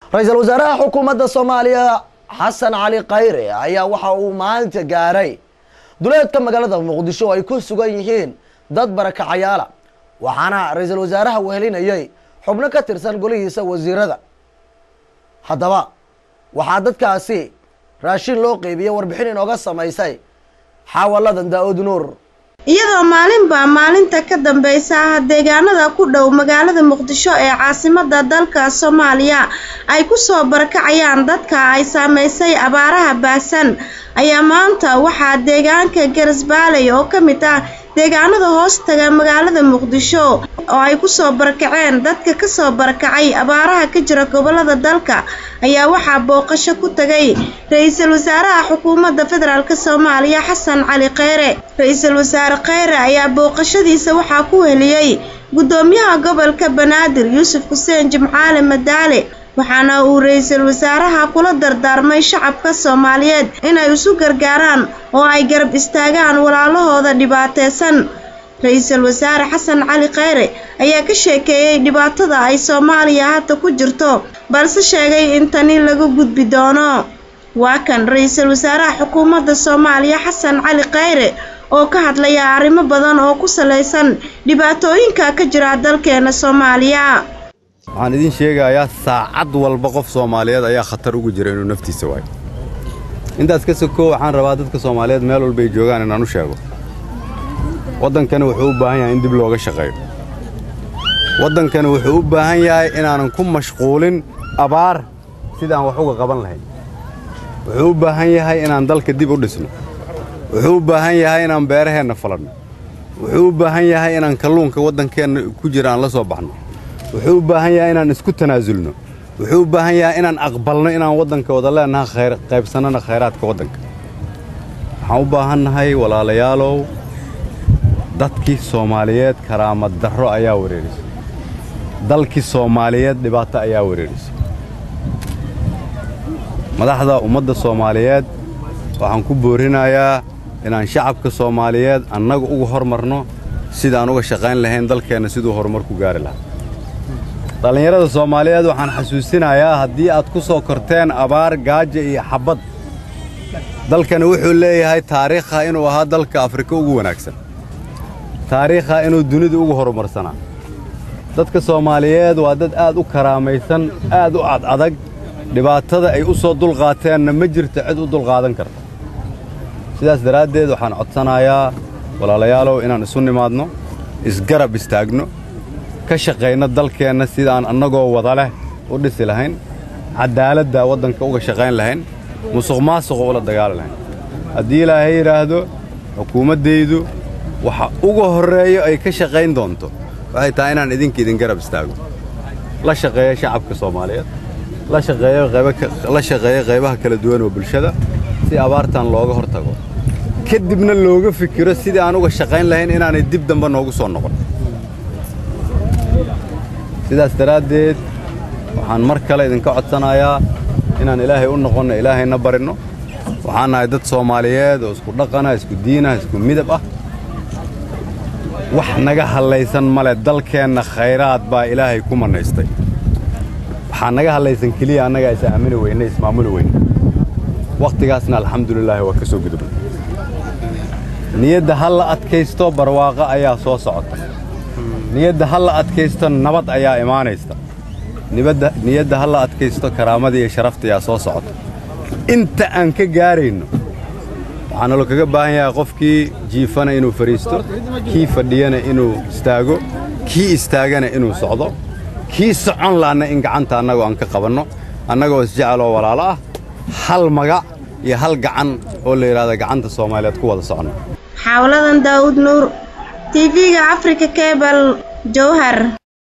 ra-iisul wasaaraha xukuumadda soomaaliya xasan cali khayre ayaa waxa uu maanta gaaray duleedka magaalada muqdisho oo ay ku sugan yihiin dad barakacayaala waxaana ra-iisul wasaaraha wehelinayay xubno ka tirsan golihiisa wasiirada haddaba waxaa dadkaasi raashin loo qeybiyey warbixin inooga samaysay xaawaladan daa-ud nuur iyadoo maalinba maalinta ka dambeysa ah deegaanada ku dhow magaalada muqdisho ee caasimada dalka soomaaliya ay kusoo barakacayaan dadka ay saameysay abaaraha baasan ayaa maanta waxaa deegaanka garisbaaley oo ka mid ah deegaanada hoos taga magaalada muqdisho oo ay kusoo barakaceen dadka kasoo barakacay abaaraha ka jira gobolada dalka ayaa waxaa booqasho ku tagay ra-iisul wasaaraha xukuumadda federaalk soomaaliya xasan cali kheyre ra-iisul wasaare kheyre ayaa booqashadiisa waxaa ku heliyey guddoomiyaha gobolka banaadir yuusuf xuseen jimcaale madaale waxaana uu ra-iisul wasaaraha kula dardaarmay shacabka soomaaliyeed inay isu gargaaraan oo ay garab istaagaan walaalahooda dhibaateysan ra-iisul wasaare xasan cali kheyre ayaa ka sheekeeyey dhibaatada ay soomaaliya hadda ku jirto balse sheegay in tani laga gudbi doono waa kan ra-iisul wasaaraha xukuumadda soomaaliya xasan cali kheyre oo ka hadlaya arrimo badan oo ku salaysan dhibaatooyinka ka jira dalkeena soomaaliya waxaan idiin sheegayaa saacad walba qof soomaaliyeed ayaa khatar ugu jira inuu naftiisa waayo intaas ka sokoo waxaan rabaa dadka soomaaliyeed meel walbay joogaan inaan u sheego waddankani wuxuu u baahan yahay in dib looga shaqeeyo waddankani wuxuu u baahan yahay inaanan ku mashquulin abaar sidaan wax uga qaban lahayn wuxuu u baahan yahay inaan dalka dib u dhisno wuxuu u baahan yahay inaan beeraheenna falanno wuxuu u baahan yahay inaan kalluunka waddankeenna ku jira aan la soo baxno wuxuu u baahan yahay inaan isku tanaasulno wuxuu u baahan yahay inaan aqbalno inaan waddanka wada leennaha qaybsannana khayraadka waddanka waxaan u baahannahay walaalayaalow dadkii soomaaliyeed karaamad darro ayaa wareerisay dalkii soomaaliyeed dhibaato ayaa wareerisay madaxda ummadda soomaaliyeed waxaan ku boorinayaa inaan shacabka soomaaliyeed annaga uga hormarno sidaan uga shaqayn lahayn dalkeenna siduu horumar ku gaari lahaa dhallinyarada soomaaliyeed waxaan xasuusinayaa haddii aad ku soo korteen abaar gaaja iyo xabbad dalkani wuxuu leeyahay taariikha inuu ahaa dalka afrika ugu wanaagsan taariikha inuu dunida ugu horumarsanaa dadka soomaaliyeed waa dad aad u karaamaysan aad u cadadag dhibaatada ay u soo dulqaateenna ma jirto cid u dulqaadan karta sidaas daraaddeed waxaan codsanayaa walaalayaalow inaan isu nimaadno isgarab istaagno ka shaqayno dalkeenna sidaan annagoo wada leh u dhisi lahayn caddaaladda waddanka uga shaqayn lahayn musuq maasuqa ula dagaali lahayn haddii ilaahay yidhaahdo xukuumaddaydu waxa uga horreeyo ay ka shaqayn doonto waxay tahay inaan idinka idin garab istaago la shaqeeyo shacabka soomaaliyeed la shaqeeyo qaybaha kala duwan oo bulshada si abaartan looga hor tago ka dibna looga fikiro sidii aan uga shaqayn lahayn inaanay dib dambe noogu soo noqon sidaas daraaddeed waxaan mar kale idinka codsanayaa inaan ilaahay u noqonno ilaahayna barinno waxaan nahay dad soomaaliyeed oo isku dhaqana isku diina isku midab ah wax naga hallaysan male dalkeenna khayraad baa ilaahay ku mannaystay waxaa naga hallaysan keliya annagaa is aamini weyne ismaamuli weyne wakhtigaasna alxamdulilaahi waa ka soo gudubnay niyadda ha la adkaysto barwaaqo ayaa soo socota niyadda ha la adkaysto nabad ayaa imaanaysta niyadda ha la adkaysto karaamadii iyo sharafta ayaa soo socota inta aan ka gaarayno waxaa nalo kaga baahan yahay qofkii jiifana inuu fadhiisto kii fadhiyana inuu istaago kii istaagana inuu socdo kii socon la'anna in gacanta annagoo aan ka qabanno annagoo isjeceloo walaalo ah hal magac iyo hal gacan oo la yidhahda gacanta soomaaliyeed ku wada soconno xaawladan daawud nuur tv-ga africa cebal jowhar